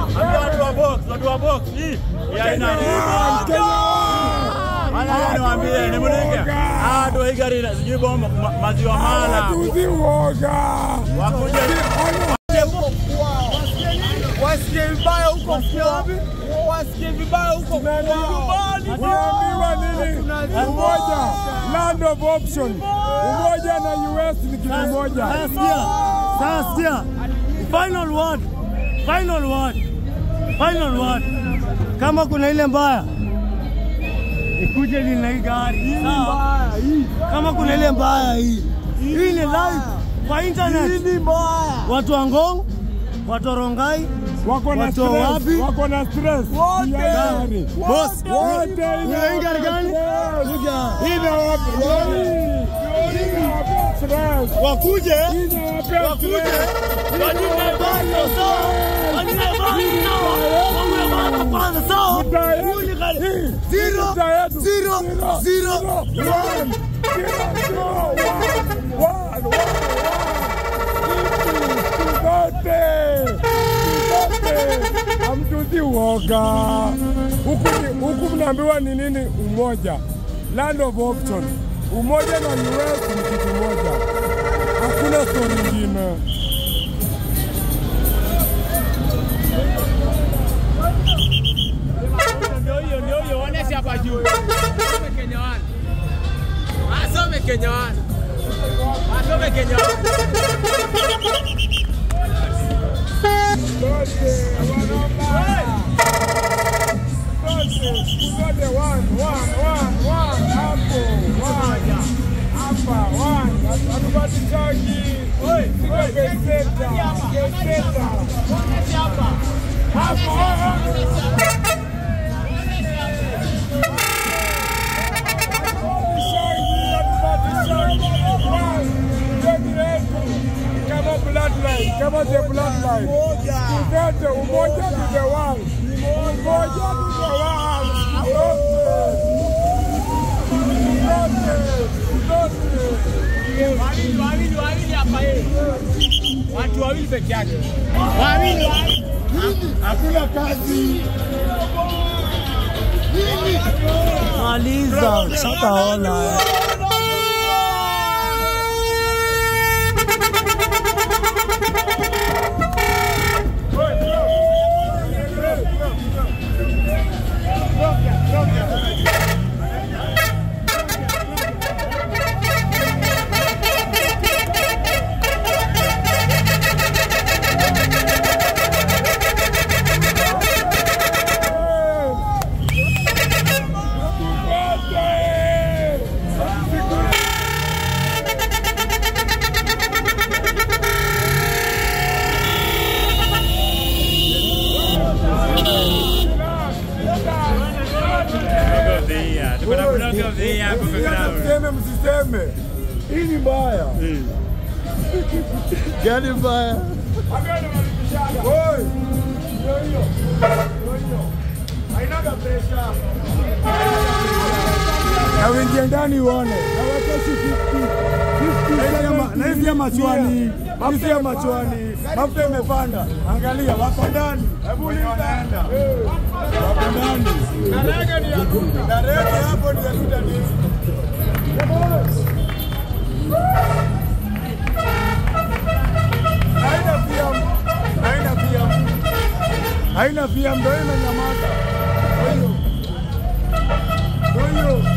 Ambia watu wa box, watu wa box. Hii ya ina Ala niwaambie ni mnike. Ah ndo hii gari ina- sijui bomba ma- maziwa mala. Tuzi uoga. Wakuje Wasikie vibaya huko kwao. Wasikie vibaya huko kwao. Unaambiwa nini? Umoja, land of option. Umoja na US ni kitu moja. Sasa sikia, sasa sikia, final word, final word, final word. Kama kuna ile mbaya ikuje lina hii gari sawa. Kama kuna ile mbaya hii, hii ni live kwa internet. Watu wa Ngong, watu wa Rongai, Wako na Watu wa stress, wapi? wako na stress. Wote. Ya gari. boss, Wote una hii gari gani? Kuja Inawapa stress. wakuje Inawapa wakuje stress. wanyime bando sawa, wanyime bando sawa, wanyime bando kwanza sawa. Hiyo ni gari zero zero zero one. Hamtuzi uoga huku, ni- huku mnaambiwa ni nini? Umoja, land of option. Umoja na US ni kitu moja, hakuna stori ingine. Ndio hiyo, ndio hiyo, onesha hapa juu. Asome Kenya wana. Asome Kenya wana. Asome Kenya wana. Kama bloodline, kama the bloodline. Tuzote umoja to the world. Umoja to the world. Tuzote. Tuzote. Wawili, wawili, wawili hapa yeye. Watu wawili peke yake. Wawili, wawili. Hakuna kazi. Maliza, shataona. tuko na vlog of the year hapo kwa ground. Msiseme, msiseme. Hii ni mbaya. Gari mbaya. Oi. Ndio hiyo. Ndio hiyo. Hainaga pressure. Na uingie ndani uone. Na watoshi 50. Na hizi ya machwani. Mafuta ya machwani. Mafuta imepanda. Angalia wako ndani. Hebu wanaenda. Wako ndani. Darege ni ya kuta. Darege hapo ni ya kuta nini? Haina pia. Haina pia. Haina pia ndio imenyamaza. Ndio hiyo. Ndio hiyo.